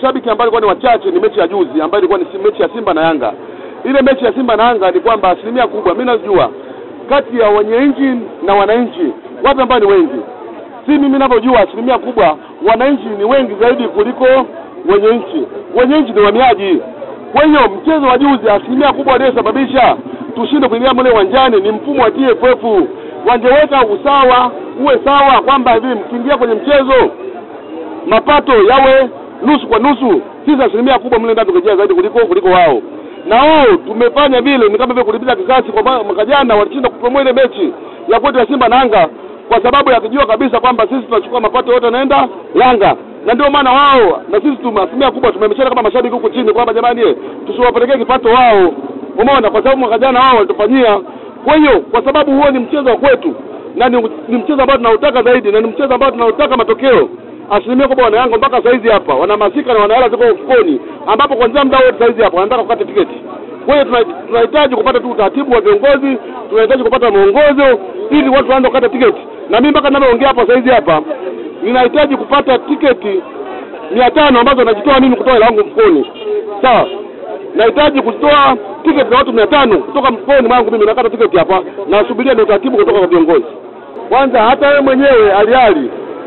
mashabiki ambao walikuwa ni wachache ni mechi ya juzi ambayo ilikuwa ni si- mechi ya Simba na Yanga. Ile mechi ya Simba na Yanga ni kwamba asilimia kubwa mimi najua kati ya wenye nchi na wananchi wapi ambao ni wengi, si mimi ninavyojua, asilimia kubwa wananchi ni wengi zaidi kuliko wenye nchi. Wenye nchi ni wahamiaji. Kwa hiyo mchezo wa juzi, asilimia kubwa aliyesababisha tushinde kuingia mle uwanjani ni mfumo wa TFF. Wangeweka usawa, uwe sawa kwamba hivi mkiingia kwenye mchezo mapato yawe nusu kwa nusu. Sisi asilimia kubwa mle ndani tukejea zaidi kuliko kuliko wao, na wao tumefanya vile, ni kama vile kulipiza kisasi. Kwa ma- mwaka jana walishinda kupromoa ile mechi ya kwetu ya Simba na Yanga kwa sababu ya kujua kabisa kwamba sisi tunachukua mapato yote yanaenda Yanga, na ndio maana wao na sisi tume asilimia kubwa tumemeshana kama mashabiki huku chini kwamba jamani, eh, tusiwapelekee kipato wao, umeona, kwa sababu mwaka jana wao walitufanyia. Kwa hiyo kwa sababu huo ni mchezo wa kwetu na ni, ni mchezo ambao tunautaka zaidi na ni mchezo ambao tunautaka matokeo asilimia kubwa wana Yanga mpaka saizi hapa wanahamasika na wanahela ziko mfukoni, ambapo kwanzia muda wote saizi hapa wanataka kukata tiketi. Kwa hiyo tuna- tunahitaji kupata tu utaratibu wa viongozi, tunahitaji kupata mwongozo ili watu waanze kukata tiketi. Na mimi mpaka ninavyoongea hapa saizi hapa ninahitaji kupata tiketi mia tano ambazo najitoa mimi kutoa hela yangu mfukoni, sawa. Nahitaji kutoa tiketi za watu mia tano kutoka mfukoni mwangu mimi, nakata tiketi hapa, nasubiria ni utaratibu kutoka kwa viongozi. Kwanza hata wewe mwenyewe aliali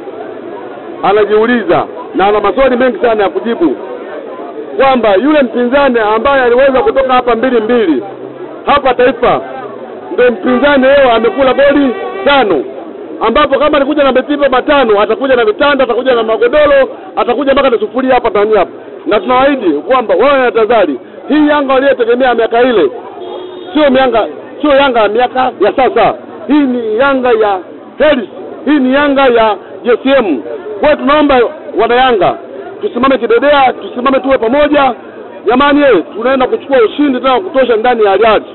anajiuliza na ana maswali mengi sana ya kujibu kwamba yule mpinzani ambaye aliweza kutoka hapa mbili mbili hapa Taifa ndio mpinzani leo amekula goli tano, ambapo kama alikuja na betipa matano atakuja na vitanda, atakuja na magodoro, atakuja mpaka na sufuria hapa ndani hapa, na tunawaahidi kwamba wao na tazari hii Yanga waliyotegemea miaka ile sio Yanga, sio Yanga ya miaka ya sasa. Hii ni Yanga ya Heris, hii ni Yanga ya JCM. Kwa hiyo tunaomba wana Yanga tusimame kidedea, tusimame tuwe pamoja jamani, eh, tunaenda kuchukua ushindi tena wa kutosha ndani ya Riyadh.